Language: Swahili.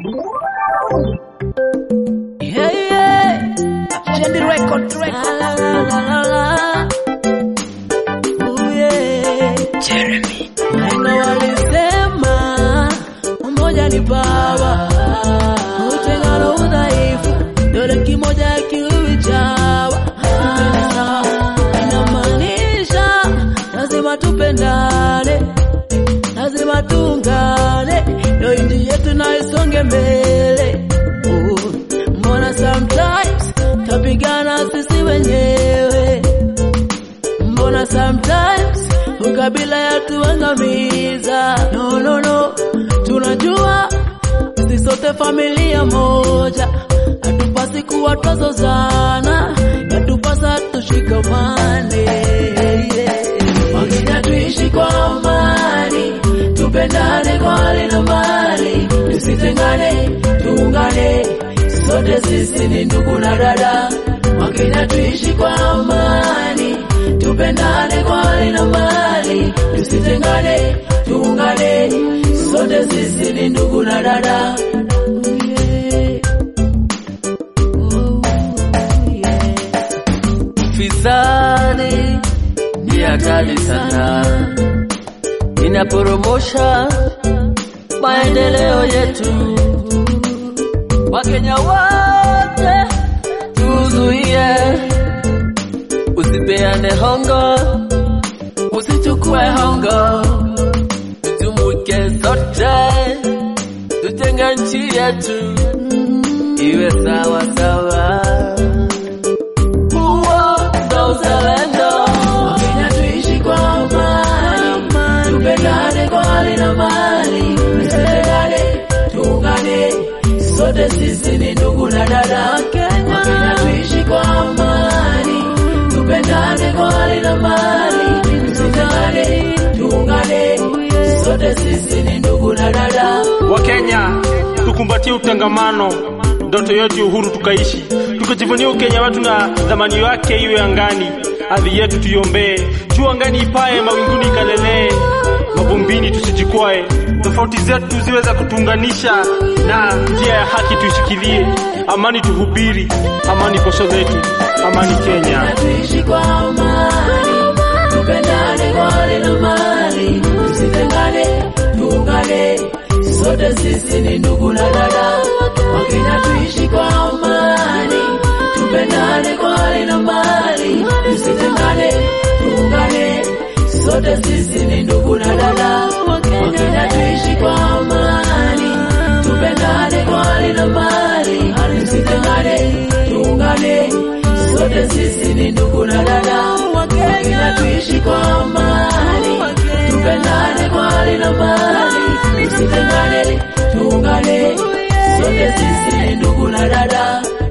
Yeah, yeah. Shendi record, record. La, la, la, la, la. Ooh, yeah. Jeremy. Wahenga walisema umoja ni baba, utengano udhaifu, dole kimoja kiwi chawa. Tupende sawa, inamaanisha lazima tupendane, lazima tuungane, ndio nchi yetu na isonge mbele. Oh, mbona sometimes tapigana sisi wenyewe mbona sometimes ukabila yatuangamiza. No, no, no, tunajua sisi sote familia moja, hatupasi kuwa twazozana, yatupasa tushikamane. Yeah. Wakenya tuishi kwa amani, tupendane kwa hali na mali, tusitengane, tuungane, sote sisi ni ndugu na dada. Wakenya tuishi kwa amani, tupendane kwa hali na mali, tusitengane, tuungane, sote sisi ni ndugu na dada. Yeah. Oh, yeah. Fisadi ni hatari sana, inaporomosha maendeleo yetu. Wakenya wote tuzuie, usipeane hongo, usichukue hongo, tujumuike sote, tutenge nchi yetu iwe sawa sawa. Huo ndo uzalendo. Wakenya tuishi kwa amani, tupendane kwa hali na mali, tusitengane, tuungane, sote sisi ni ndugu na dada. Wakenya tuishi kwa amani, tupendane kwa hali na mali, tusitengane, tuungane, sote sisi ni ndugu na dada. Wakenya tukumbatie utangamano, ndoto yetu ya uhuru tukaishi, tukajivunia Ukenya wetu na dhamani yake iwe angani. Ardhi yetu tuiombee, juu angani ipae, mawinguni ikalelee, mavumbini tusijikwae. Tofauti zetu ziwe za kutuunganisha, na njia ya haki tuishikilie. Amani tuhubiri, amani posho zetu, amani Kenya. na tuishi kwa amani, tupendane kwa hali na mali, tusitengane, tuungane, sote sisi ni ndugu na dada. Wakenya tuishi kwa amani, tupendane kwa hali na mali, tusitengane, tuungane, sote sisi ni ndugu na dada. Wakenya tuishi kwa amani, tupendane kwa hali na mali, tusitengane, tuungane, sote sisi ni ndugu na dada. Wakenya tuishi kwa amani, tupendane kwa hali na mali, tusitengane, tuungane, sote sisi ni ndugu na dada.